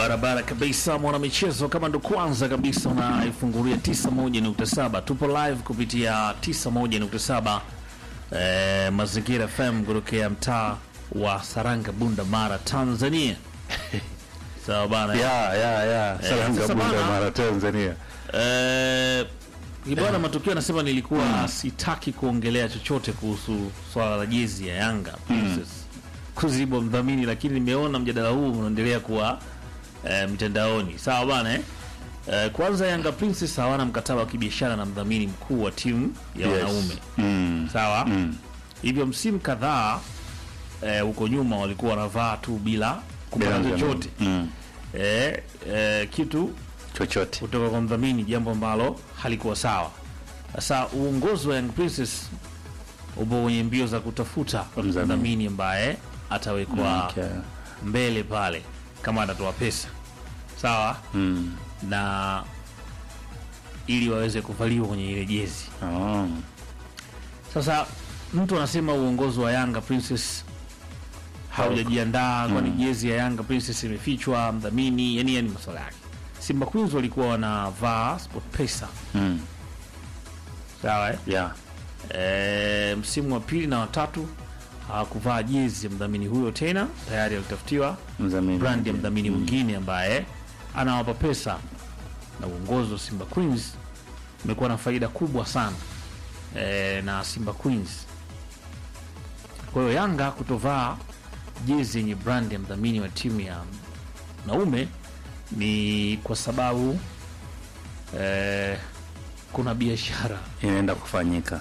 Barabara kabisa, mwanamichezo. Kama ndo kwanza kabisa unaifungulia 91.7, tupo live kupitia 91.7 eh, Mazingira FM kutokea mtaa wa Saranga, Bunda, Mara, Tanzania. Sawa bana. ya ya ya Saranga sasa Bunda bana- Mara Tanzania. Eh, Ibwana Matukio anasema nilikuwa sitaki kuongelea chochote kuhusu swala la jezi ya Yanga Princess kuzibwa mdhamini, lakini nimeona mjadala huu unaendelea kuwa eh, mtandaoni. Sawa bana eh? Eh, kwanza Yanga Princess hawana mkataba wa kibiashara na mdhamini mkuu wa timu ya Yes. wanaume Mm. sawa Mm. hivyo msimu kadhaa eh, huko nyuma walikuwa wanavaa tu bila kupata Bila chochote Mm. eh, eh, kitu Chochote. kutoka kwa mdhamini, jambo ambalo halikuwa sawa. Sasa uongozi wa Young Princess upo kwenye mbio za kutafuta Mdhamini. mdhamini ambaye atawekwa Okay. mbele pale kama atatoa pesa sawa, Mm. na ili waweze kuvaliwa kwenye ile jezi. Oh. Sasa mtu anasema uongozi wa Yanga Princess haujajiandaa, kwani jezi ya Yanga Princess imefichwa mdhamini, yani yani masuala yake. Simba Queens walikuwa wanavaa SportPesa Mm. sawa eh? Yeah. E, msimu wa pili na watatu hawakuvaa jezi ya mdhamini huyo tena, tayari alitafutiwa Mdhamini. brand ya mdhamini mwingine ambaye anawapa pesa, na uongozi wa Simba Queens umekuwa na faida kubwa sana e, na Simba Queens. Kwa hiyo Yanga kutovaa jezi yenye brand ya mdhamini wa timu ya naume ni kwa sababu e, kuna biashara Inaenda kufanyika.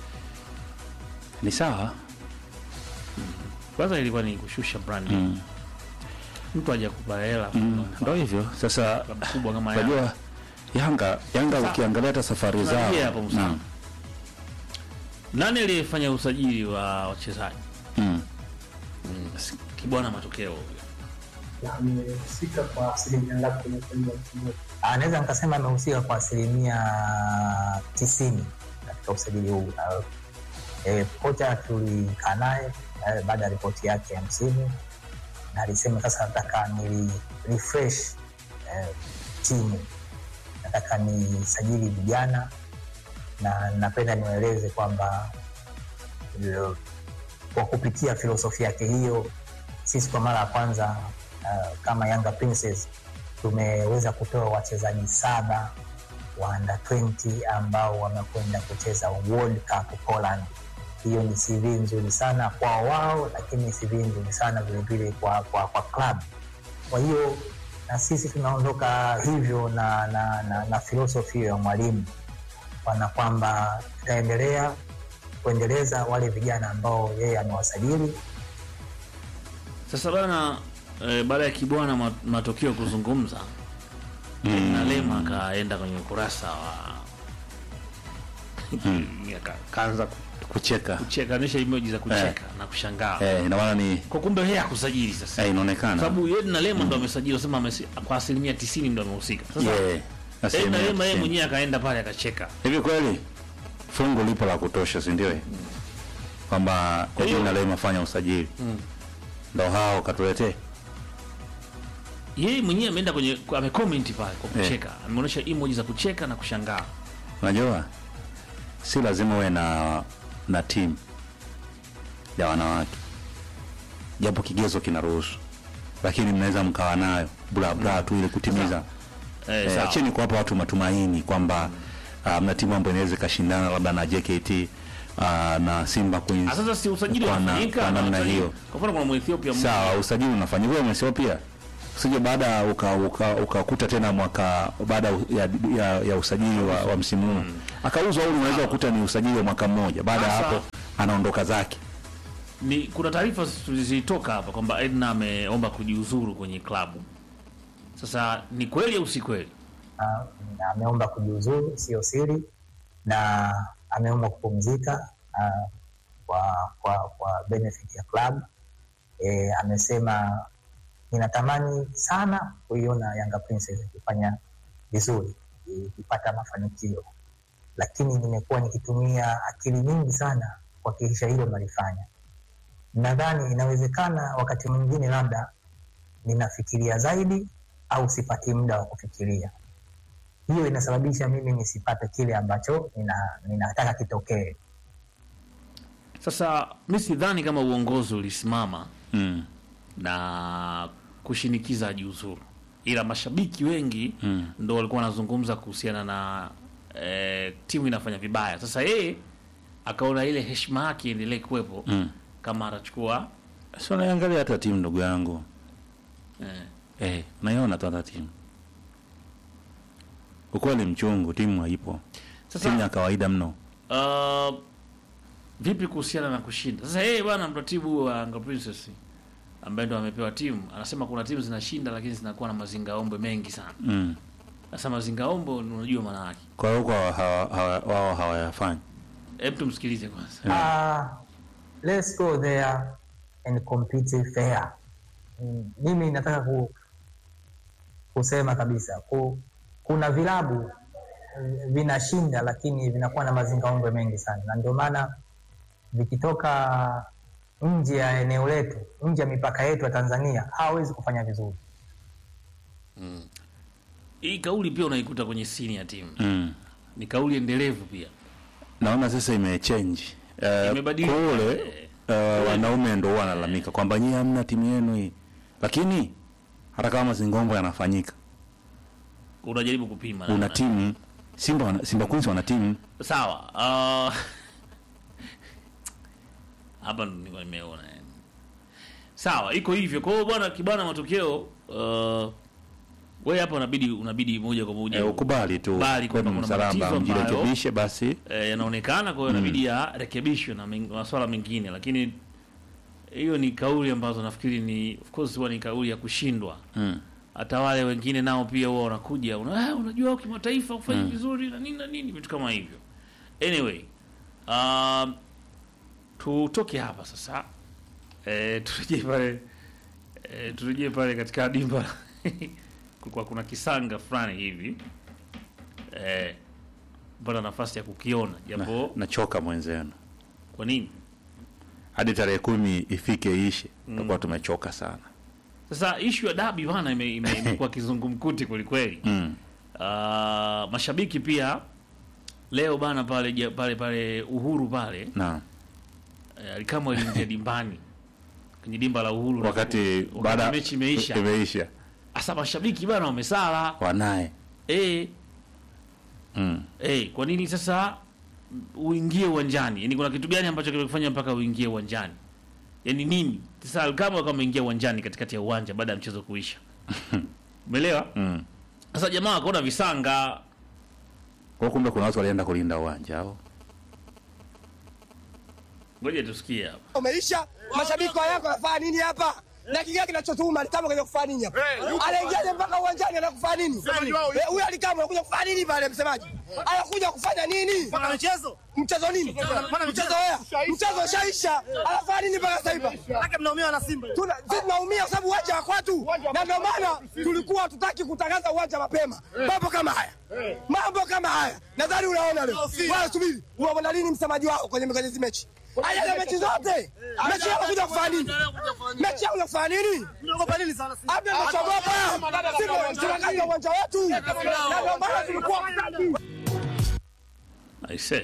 Ni sawa. kwanza ilikuwa ni kushusha brand Mm. mtu hajakupa hela Mm. Ndio hivyo. Sasa klabu kubwa kama Yanga. unajua Yanga Yanga Sa- ukiangalia hata safari zao. Tunarejea hapo Musa. Mm. Nani aliyefanya usajili wa wachezaji? Mm. Kibwana matokeo na amehusika kwa asilimia ngapi kwenye kuingia mchezaji? Ah, naweza nikasema amehusika kwa asilimia tisini katika usajili huu. Na, eh, kocha tulikaa naye eh, baada ya ripoti yake ya msimu na alisema sasa nataka ni refresh eh, timu, nataka nisajili vijana na napenda niwaeleze kwamba eh, kwa kupitia filosofia yake hiyo sisi kwa mara ya kwanza uh, kama Yanga Princess tumeweza kutoa wachezaji saba wa under 20 ambao wamekwenda kucheza World Cup Poland. Hiyo ni CV nzuri sana kwa wao, lakini ni CV nzuri sana vilevile kwa, kwa, kwa club. Kwa hiyo na sisi tunaondoka hivyo na, na, na, na filosofi hiyo ya mwalimu pana kwamba tutaendelea kuendeleza wale vijana ambao yeye amewasajili sasa bana eh, baada ya Kibwana ma- matokeo kuzungumza Mm. na Lema akaenda kwenye ukurasa wa Aka- kaanza ku- Kucheka. kucheka nisha emoji za kucheka na kushangaa Eh, ina maana ni kwa kumbe yeye hakusajili sasa eh, inaonekana. sababu yeye na Lema ndo amesajili sema amesi- kwa asilimia 90 ndo amehusika sasa Yeah. yeye na Asilimia Lema yeye tisini. mwenyewe akaenda pale akacheka Hivi kweli fungu lipo la kutosha, si ndio? Kwamba Kwa hiyo- jina Lema fanya usajili ndo hao katuletee yeye mwenyewe ameenda kwenye amecomment pale kwa Eh. kucheka ameonyesha emoji za kucheka na kushangaa Unajua, si lazima uwe na na timu ya wanawake, japo kigezo kinaruhusu, lakini mnaweza mkawa nayo bla bla tu ili kutimiza eh, eh, sawa. acheni kuwapa watu matumaini kwamba ah, mna timu ambayo inaweza ikashindana labda na JKT ah, na Simba Queens. Ah, sasa si usajili Kwa na- unafanyika kwa na namna watalii. hiyo. Kwa mfano kuna Mwethiopia mmoja Sawa, usajili unafanyika wewe Ethiopia. Usije baada ukakuta uka, ukakuta tena mwaka baada ya, ya, ya usajili wa, wa msimu huu akauzwa, au unaweza kukuta ni usajili wa mwaka mmoja, baada ya Sasa- hapo anaondoka zake. ni kuna taarifa zilitoka hapa kwamba Edna ameomba kujiuzuru kwenye klabu. Sasa ni kweli au si kweli? Ah, na ameomba kujiuzuru, sio siri, na ameomba kupumzika ah, kwa, kwa, kwa benefit ya club. E, amesema ninatamani sana kuiona Yanga Princess ikifanya vizuri, ikipata mafanikio, lakini nimekuwa nikitumia akili nyingi sana kuhakikisha hilo nalifanya. Nadhani inawezekana wakati mwingine labda ninafikiria zaidi au sipati muda wa kufikiria. Hiyo inasababisha mimi nisipate kile ambacho nina, ninataka kitokee. Sasa mi sidhani kama uongozi ulisimama mm. na kushinikiza ajiuzuru, ila mashabiki wengi Mm. ndo walikuwa wanazungumza kuhusiana na eh, timu inafanya vibaya. Sasa yeye akaona ile heshima yake iendelee kuwepo Mm. kama atachukua so naiangalia hata timu ndugu yangu eh, eh, naiona tu hata timu ukweli mchungu timu haipo Sasa- timu ya kawaida mno Uh, vipi kuhusiana na kushinda? Sasa yeye bwana mratibu wa Yanga Princess ambaye ndo amepewa timu anasema kuna timu zinashinda lakini zinakuwa na mazingaombwe mengi sana. mm. Sasa mazingaombwe unajua maana yake. kwa hiyo huko hawa- hawa- wao hawayafanyi Hebu tumsikilize kwanza. Uh, let's go there and compete fair. Mm, mimi nataka ku, kusema kabisa ku, kuna vilabu mm, vinashinda lakini vinakuwa na mazingaombwe mengi sana, na ndio maana vikitoka nje ya eneo letu, nje ya mipaka yetu ya Tanzania hawawezi kufanya vizuri. Hii kauli pia unaikuta kwenye sini ya timu. mm. Ni kauli endelevu pia. naona sasa imechange uh, Imebadilika. kule uh, wanaume ndo huwa wanalalamika kwamba nyie hamna timu yenu hii lakini hata kama mazingombo yanafanyika Unajaribu kupima una namna. timu simba wana, simba queens wana timu Sawa. Uh, hapa ndo nilikuwa nimeona yani. Sawa, iko hivyo. Kwa hiyo bwana kibana matokeo uh, wewe hapa unabidi unabidi moja kwa moja eh, ukubali tu Kubali kwamba kwenu kuna msalamba matatizo ambayo- mjirekebishe basi eh, yanaonekana, kwa hiyo inabidi yarekebishwe na meng- masuala mengine, lakini hiyo ni kauli ambazo nafikiri ni of course huwa ni kauli ya kushindwa. mm. Hata wale wengine nao pia huwa wanakuja una, ah, unajua kimataifa ufanye vizuri na nini na nini vitu kama hivyo. Anyway, um, tutoke hapa sasa eh, turejee pale eh, turejee pale katika dimba kulikuwa kuna kisanga fulani hivi eh, pata nafasi ya kukiona na, japo nachoka mwenzenu kwa nini hadi tarehe kumi ifike ishe tutakuwa tumechoka sana sasa ishu ya dabi bana ime- ime- imekuwa kizungumkuti kwelikweli mm. Ah, mashabiki pia leo bana pale ja- pale pale Uhuru pale na eh, Alikamwe aliingia dimbani kwenye dimba la Uhuru wakati wakati baada mechi imeisha. imeisha Sasa mashabiki bana wamesala wanaye eh, mm. eh, kwa nini sasa uingie uwanjani? Yaani kuna kitu gani ambacho kimekufanya mpaka uingie uwanjani? Yaani nini? Sasa Alikamwe kama ameingia uwanjani katikati ya uwanja baada ya mchezo kuisha. Umeelewa? Mm. Sasa jamaa wakaona visanga kwa kumbe kuna watu walienda kulinda uwanja au Ngoja tusikie hapa. umeisha. Mashabiki wa Yanga wanafanya nini hapa? Na kingine kinachotuma Alikamwe kaja kufanya nini hapa? Anaingiaje mpaka uwanjani anakufanya nini? Eh, Huyu Alikamwe anakuja kufanya nini pale msemaji? Anakuja kufanya nini? mchezo Mchezo nini? Mchezo wea? Mchezo ushaisha. Anafanya nini mpaka sasa hivi? lake mnaumia na Simba. Tuna sisi tunaumia kwa sababu uwanja wa kwetu, na ndio maana tulikuwa hatutaki kutangaza uwanja mapema. Mambo kama haya, mambo kama haya, nadhani unaona leo. Wala subiri, unaona lini msemaji wao kwenye kwenye hizi mechi? Haya na mechi zote, mechi yao kuja kufanya nini? Mechi yao kuja kufanya nini? Mnaogopa nini sana Simba? Labda tunachogopa Simba tunakaza uwanja wetu, na ndio maana tulikuwa hatutaki. I say.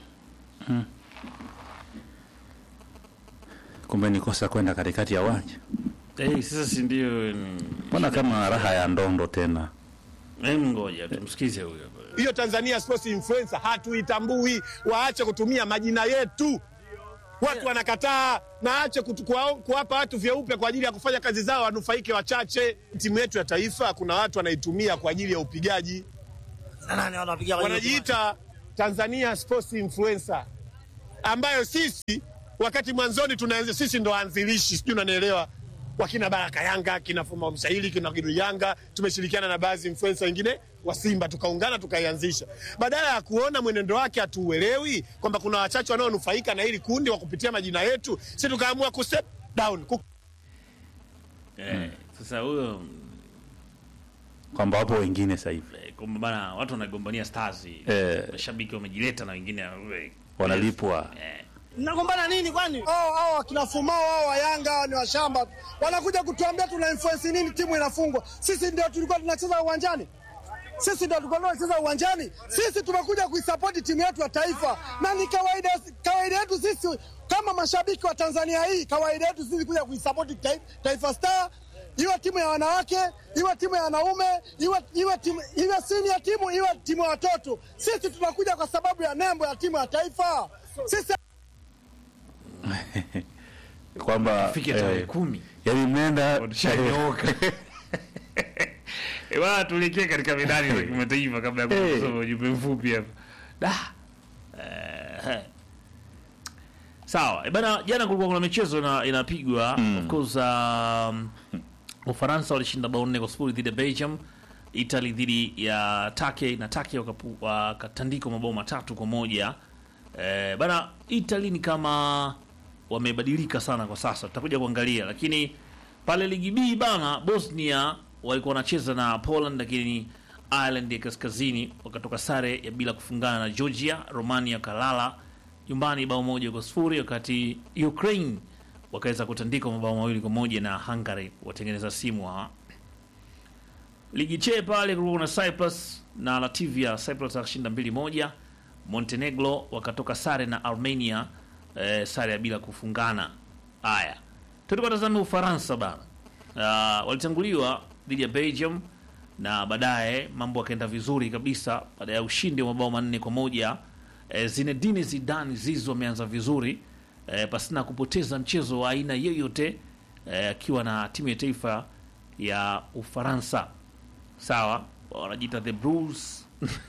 kumbe ni kosa kwenda katikati ya uwanja Eh, sasa si ndio mm, mbona kama raha ya ndondo tena Em, ngoja tumsikize huyo hapa. hiyo Tanzania Sports Influencer hatuitambui, waache kutumia majina yetu. Watu wanakataa na ache kutu- kuwa- kuwapa watu vyeupe kwa ajili ya kufanya kazi zao, wanufaike wachache. Timu yetu ya taifa, kuna watu wanaitumia kwa ajili ya upigaji, Na nani wanapiga kwa hiyo wanajiita Tanzania Sports Influencer, ambayo sisi wakati mwanzoni tunaanza, sisi ndo waanzilishi, sijui unanielewa wakina Baraka Yanga, kina Fuma Msahili, kina Gidu Yanga, tumeshirikiana na baadhi influencer wengine wa Simba, tukaungana tukaianzisha. Badala ya kuona mwenendo wake hatuuelewi, kwamba kuna wachache wanaonufaika na hili kundi wa kupitia majina yetu, si tukaamua ku step down ku Eh, sasa huyo kwamba wapo wengine sasa hivi eh, kwamba bana watu wanagombania stars. Eh. Mashabiki wamejileta na wengine eh, wanalipwa eh, Mnagombana nini kwani? hao hao akina Fumao hao wa Yanga ni washamba, wanakuja kutuambia tuna influence nini timu inafungwa. Sisi ndio tulikuwa tunacheza uwanjani, sisi ndio tulikuwa tunacheza uwanjani. Sisi tumekuja kuisapoti timu yetu ya taifa, na ni kawaida kawaida yetu sisi kama mashabiki wa Tanzania hii, kawaida yetu sisi kuja kuisapoti tai- Taifa Star, iwe timu ya wanawake, iwe timu ya wanaume, iwe iwe timu iwe senior timu, iwe timu ya watoto. Sisi tunakuja kwa sababu ya nembo ya timu ya taifa. Sisi kwamba fike tarehe eh, kumi yani mnaenda Tushanyooka. Eh, bwana tuelekee katika medani za kimataifa kabla ya Eh. kusoma ujumbe mfupi hapa. Da. Eh, Sawa. Eh, bana jana kulikuwa kuna michezo na inapigwa of course um, Ufaransa walishinda bao nne kwa sifuri dhidi ya Belgium. Italy dhidi ya Turkey na Turkey wakapu- wakatandikwa mabao matatu kwa moja. Eh, bana Italy ni kama wamebadilika sana kwa sasa, tutakuja kuangalia, lakini pale ligi B bana, Bosnia walikuwa wanacheza na Poland, lakini Ireland ya kaskazini wakatoka sare ya bila kufungana na Georgia. Romania kalala nyumbani bao moja kwa sifuri, wakati Ukraine wakaweza kutandikwa mabao mawili kwa moja na Hungary, watengeneza simu hawa ligi che pale kulikuwa kuna Cyprus na Latvia. Cyprus akashinda mbili moja. Montenegro wakatoka sare na Armenia eh, sare ya bila kufungana. Haya, tulikuwa tazame Ufaransa bana. Uh, walitanguliwa dhidi ya Belgium na baadaye mambo yakaenda vizuri kabisa baada ya ushindi wa mabao manne kwa moja. Eh, Zinedine Zidane Zizou ameanza vizuri eh, pasina kupoteza mchezo wa aina yoyote eh, akiwa na timu ya taifa ya Ufaransa sawa wanajiita the Blues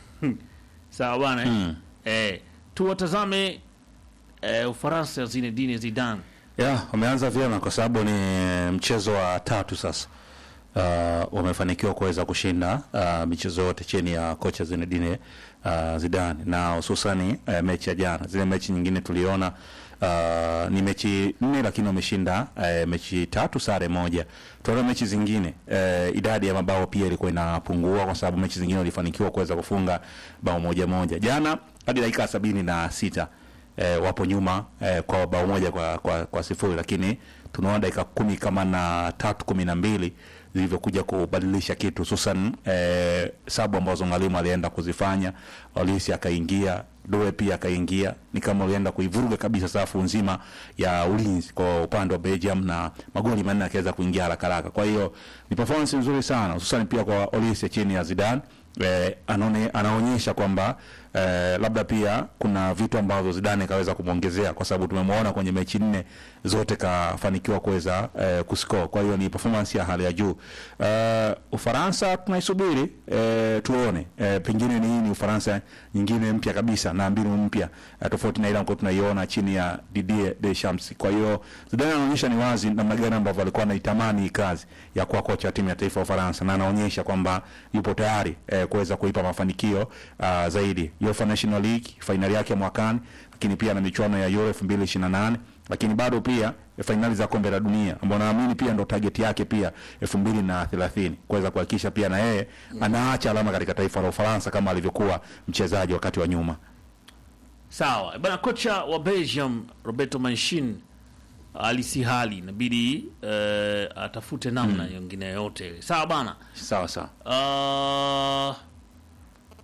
sawa bwana eh? Mm. eh, tuwatazame eh, Ufaransa ya Zinedine Zidane ya wameanza vyema kwa sababu ni mchezo wa tatu sasa uh, wamefanikiwa kuweza kushinda uh, michezo yote chini ya kocha Zinedine uh, Zidane na hususani uh, mechi ya jana. Zile mechi nyingine tuliona uh, ni mechi nne, lakini wameshinda uh, mechi tatu, sare moja. Tunaona mechi zingine uh, idadi ya mabao pia ilikuwa inapungua kwa sababu mechi zingine walifanikiwa kuweza kufunga bao moja moja. Jana hadi dakika sabini na sita eh, wapo nyuma eh, kwa bao moja kwa, kwa, kwa sifuri, lakini tunaona dakika kumi kama na tatu kumi na mbili zilivyokuja kubadilisha kitu, hususan eh, sabu ambazo mwalimu alienda kuzifanya. Olisi akaingia, Due pia akaingia, ni kama walienda kuivuruga kabisa safu nzima ya ulinzi kwa upande wa Belgium, na magoli manne akaweza kuingia haraka haraka. Kwa hiyo ni performance nzuri sana, hususan pia kwa Olisi chini ya Zidane eh, anaone, anaonyesha kwamba eh, labda pia kuna vitu ambavyo Zidane kaweza kumwongezea kwa sababu tumemwona kwenye mechi nne zote kafanikiwa kuweza eh, kuscore. Kwa hiyo ni performance ya hali ya juu. Eh, Ufaransa tunaisubiri eh, tuone eh, pengine ni hii ni Ufaransa nyingine mpya kabisa na mbinu mpya eh, tofauti na ile ambayo tunaiona chini ya Didier Deschamps. Kwa hiyo Zidane anaonyesha ni wazi namna gani ambavyo alikuwa anaitamani hii kazi ya kuwa kocha wa timu ya taifa ya Ufaransa na anaonyesha kwamba yupo tayari eh, kuweza kuipa mafanikio uh, zaidi. UEFA National League fainali yake ya mwakani, lakini pia na michuano ya Euro 2028 lakini bado pia eh, fainali za kombe la dunia ambao naamini pia ndo target yake pia 2030 kuweza kuhakikisha pia na yeye anaacha alama katika taifa la Ufaransa kama alivyokuwa mchezaji wakati wa nyuma. sawa bana. Kocha wa Belgium Roberto Mancini alisi hali inabidi eh, atafute namna nyingine yote sawa bana. Sawa sawa. Uh,